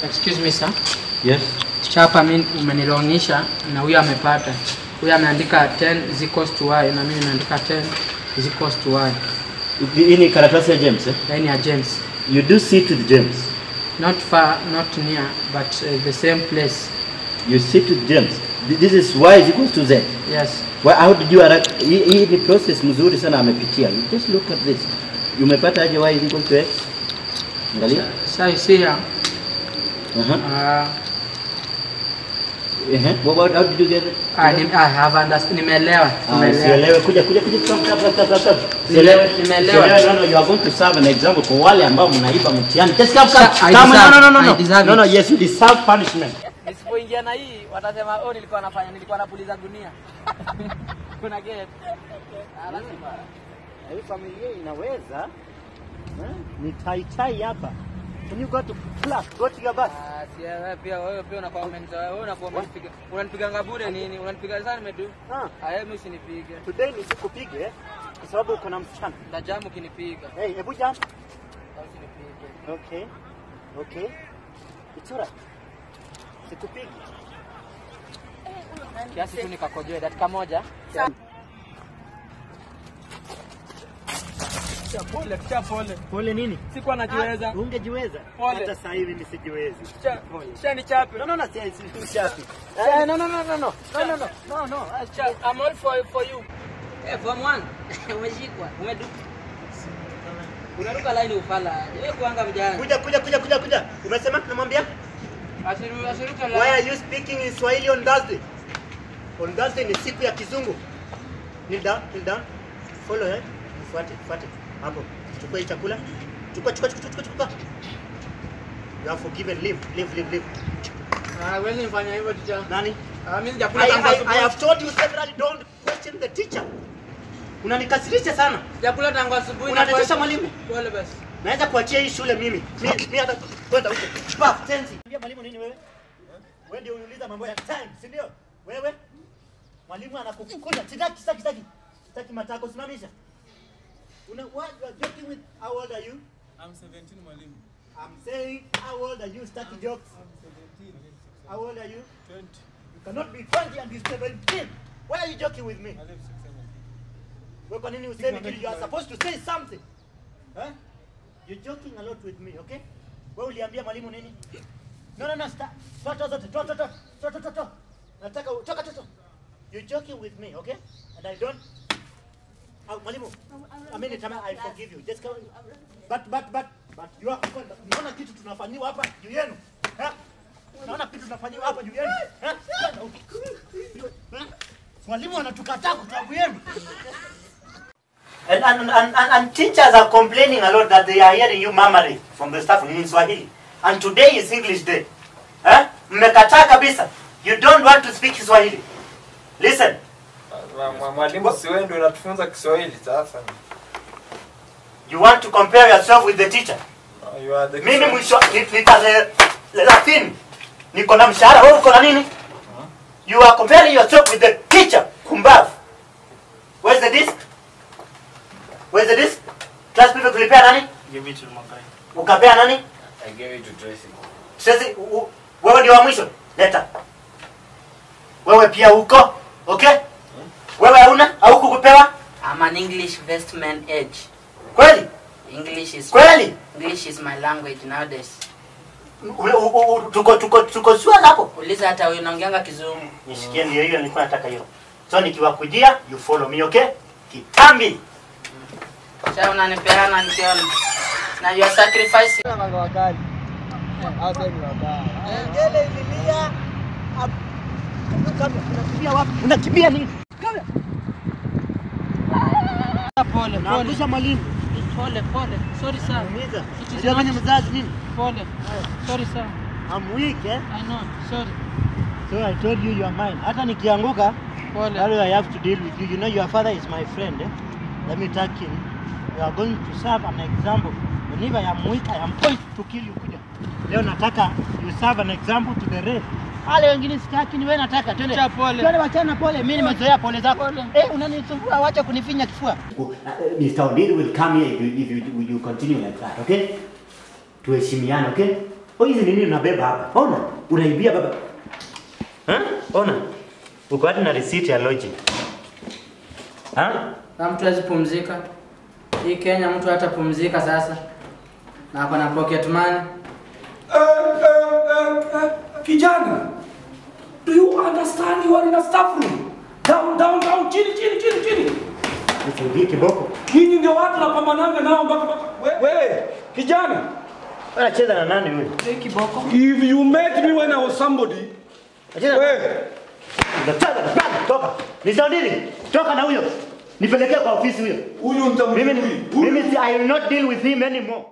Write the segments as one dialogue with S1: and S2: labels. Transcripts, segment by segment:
S1: Excuse me sir.
S2: Yes.
S1: Chapa mimi umenilongisha na huyu amepata. Huyu ameandika 10 is equals to y na mimi nimeandika 10 is equals to y.
S2: Hii ni karatasi ya James eh?
S1: Yaani ya James.
S2: You do sit with James.
S1: Not far, not near, but uh, the same place.
S2: You sit with James. Th- This is y is equals to z.
S1: Yes.
S2: Why, how did you arrive? Hii hii ni process mzuri sana amepitia. You just look at this. Umepata aje y is equal to x? Angalia.
S1: So you see here,
S2: Uh-huh.
S1: uh,
S2: Uh-huh. What, what, how did you get it?
S1: I, I have understood. Nimeelewa.
S2: Ah,
S1: Nimeelewa.
S2: Sielewe, kuja kuja kuja stop stop stop stop stop. Sielewe,
S1: Nimeelewa.
S2: sielewe, no no you are going to serve an example kwa wale ambao mnaiba mtihani. Just come come.
S1: Sir, I
S2: Come
S1: deserve
S2: no no no
S1: it.
S2: no.
S1: I deserve
S2: No no
S1: it.
S2: yes you deserve punishment.
S3: Nisipoingia na hii watasema oh, nilikuwa nafanya nilikuwa napuliza gunia. Kuna get. Ah, lazima.
S2: Hii familia inaweza eh, ni tai tai hapa. When you go to class, go to your bus.
S3: Ah, si wewe pia wewe pia unakuwa umenizoea. Wewe unakuwa umenipiga. Unanipiga bure nini? Unanipiga sana nimedu.
S2: Ah,
S3: Ah, hebu usinipige.
S2: today nisikupige kwa sababu uko na msichana.
S3: Ndajamu ukinipiga.
S2: Hey, hebu jump.
S3: Au usinipige.
S2: Okay. Okay. It's alright. Sikupigi.
S3: Kiasi tu nikakojoe dakika moja. Cha pole, cha pole.
S2: Pole nini?
S3: Sikuwa najiweza.
S2: Ah, Ungejiweza.
S3: Pole.
S2: Hata sasa hivi mimi sijiwezi.
S3: Cha,
S2: Pole.
S3: cha ni chape.
S2: No no no, si si si shapi. Eh, no no no no no. No no no. No no. Ah,
S3: Cha, I'm all for for you. Eh, form 1. Umeshikwa. Umedu. Unaruka line ufala. Wewe kuanga mjana.
S2: Kuja kuja kuja kuja kuja. Umesema namwambia?
S3: Asiru asiruka
S2: Why are
S3: line.
S2: you speaking in Swahili on Thursday? On Thursday ni siku ya kizungu. Kneel down, kneel down. Follow eh. Fuate, fuate. Hapo. Chukua hii chakula. Chukua chukua chukua chukua chukua. You are forgiven. Leave, leave, leave, leave.
S1: Ah, wewe nifanya hivyo teacher.
S2: Nani?
S1: Ah, mimi
S2: I,
S1: sijakula tangu
S2: I, I
S1: asubuhi.
S2: have told you severally don't question the teacher. Unanikasirisha sana.
S1: Sijakula tangu asubuhi. na
S2: Unatesha
S1: kwa-
S2: mwalimu.
S1: Pole basi.
S2: Naweza kuachia hii shule mimi. Mimi mimi hata kwenda huko. Paf, tenzi. Ambia mwalimu nini wewe? Wewe ndio uniuliza mambo ya time, si ndio? Wewe? Mwalimu anakukuta. Sitaki, sitaki, sitaki. Sitaki matako simamisha. Una what you are joking with how old are you?
S4: I'm 17 mwalimu.
S2: I'm saying how old are you? Sitaki jokes. How old are you?
S4: 20.
S2: You cannot be 20 and be 17. Why are you joking with me?
S4: I live 6 7.
S2: Wewe kwa nini usemi kitu? You are supposed to say something. Huh? You're joking a lot with me, okay? Wewe uliambia mwalimu nini? No, no, no, stop. Toa toa zote. Toa toa toa. Toa toa toa, toa. Nataka u- toka toka. You're joking with me, okay? And I don't Ah, mwalimu. I mean, it, I forgive you. Just come. But but but but you are unaona kitu tunafanyiwa hapa juu yenu. Ha? Unaona kitu tunafanyiwa hapa juu yenu. Ha? Kwenda huko. Ha? Mwalimu anatukataa kwa sababu yenu. And, and, and, and, and teachers are complaining a lot that they are hearing you murmuring from the staff in Swahili. And today is English Day. Eh? Mmekataa kabisa. You don't want to speak Swahili. Listen.
S4: Mwa- mwa- Mwalimu si wewe ndio unatufunza Kiswahili sasa.
S2: You want to compare yourself with the teacher.
S4: Uh, You are the
S2: Mimi
S4: Kiswahili-
S2: mwisho ni- ni tarehe thelathini. Niko na mshahara, wewe uko na nini? You are comparing yourself with the teacher. Kumbavu. Where's the disc? Where's the disc? Class people tulipea nani?
S4: Give it to Makai.
S2: Ukapea nani?
S4: I gave it to Tracy.
S2: Sasa u- u- wewe ndio wa mwisho. Leta. Wewe pia uko? Okay? Wewe hauna? Au kukupewa?
S3: I'm an English vestment age.
S2: Kweli?
S3: English is
S2: Kweli?
S3: English is my language nowadays.
S2: U- u- u- Tuko tuko tuko sure hapo.
S3: Uliza hata huyu naongeanga kizungu.
S2: Nishikie ndio hiyo nilikuwa nataka hiyo. So nikiwakujia you follow me, okay? Kitambi.
S3: Sasa unanipeana nikiona. Na you are sacrificing.
S2: Ngele ililia. Unakimbia wapi? Unakimbia nini?
S1: Pole, pole.
S2: Naangusha mwalimu.
S1: Pole, pole. Sorry sir.
S2: Umiza.
S1: It is
S2: Unajua mimi
S1: not-
S2: mzazi nini?
S1: Pole. Sorry sir.
S2: I'm weak, eh?
S1: I know. Sorry.
S2: So I told you you are mine. Hata nikianguka,
S1: Pole.
S2: How do I have to deal with you? You know your father is my friend. Eh? Let me tell him. You are going to serve an example. Whenever I am weak, I am going to kill you. Kuja. Leo nataka you serve an example to the rest. Wale wengine sitaki, ni wewe nataka. Twende.
S1: Cha pole.
S2: Twende wachana pole. Mimi nimezoea pole zako.
S1: Pole.
S2: Eh, unanisumbua, wacha kunifinya kifua. Mr. Odili will come here if you, if you, you continue like that, okay? Tuheshimiane, okay? Oh, hizi nini unabeba hapa? Ona, unaibia baba. Ha? Ona. Uko hadi na receipt ya lodging. Ha?
S1: Na mtu hawezi pumzika. Hii Kenya mtu hata pumzika sasa. Na ako na pocket money.
S5: Eh, eh, eh, eh, kijana do you understand you are in a staff room down down down chini chini chini chini
S2: Nisaidie kiboko.
S5: nyinyi ndio watu napambananga nao mpaka mpaka we- wewe kijana
S2: Anacheza na nani huyu?
S1: Hii kiboko.
S5: if you met me when i was somebody
S2: Anacheza
S5: wewe
S2: Unacheza na nani? Toka. Nisaidie. Toka na huyo. Nipelekee kwa ofisi huyo.
S5: huyu
S2: Mimi
S5: nitamjui
S2: mimi si- I will not deal with him anymore.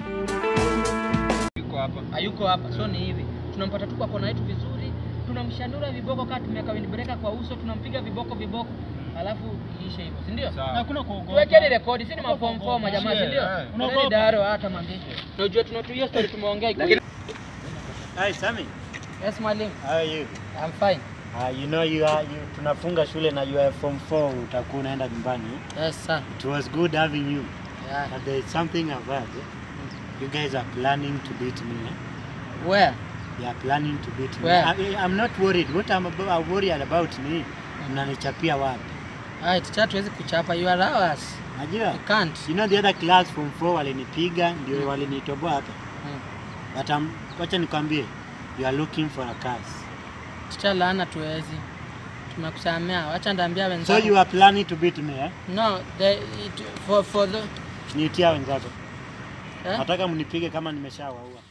S3: hayuko hapa so ni hivi tunampata tu kwa kona yetu vizuri tunamshandura viboko kaa tumeweka windbreaker kwa uso tunampiga viboko viboko alafu iishe hivyo si ndio hakuna kuogopa tuwekeni rekodi si ni mafom fom jamaa si ndio unaogopa daro hata mwambie unajua tunatuia story tumeongea lakini
S2: Hi Sammy.
S3: yes mwalimu
S2: How are you?
S3: i'm fine
S2: Uh, you know you are you, tunafunga shule na you are form 4 utakuwa unaenda nyumbani.
S3: yes sir
S2: It was good having you.
S3: yeah
S2: But there is something I've heard. You guys are planning to beat me. Eh?
S3: where
S2: You are planning to beat me.
S3: Where?
S2: I, I'm not worried. What I'm, about, I'm worried about ni mnanichapia wapi?
S3: right cha tuwezi kuchapa you are ours
S2: Najua?
S3: you can't
S2: You know the other class form 4 walinipiga ndio walinitoboa hapa.
S3: Mm.
S2: But um, wacha nikwambie you are looking for a curse.
S3: Chicha laana tuwezi tumekusamea wacha ndaambia
S2: So
S3: wenzangu
S2: you are planning to beat me eh?
S3: no the, it, for, for the,
S2: Niitia wenzako.
S3: eh?
S2: Nataka mnipige kama nimeshawaua.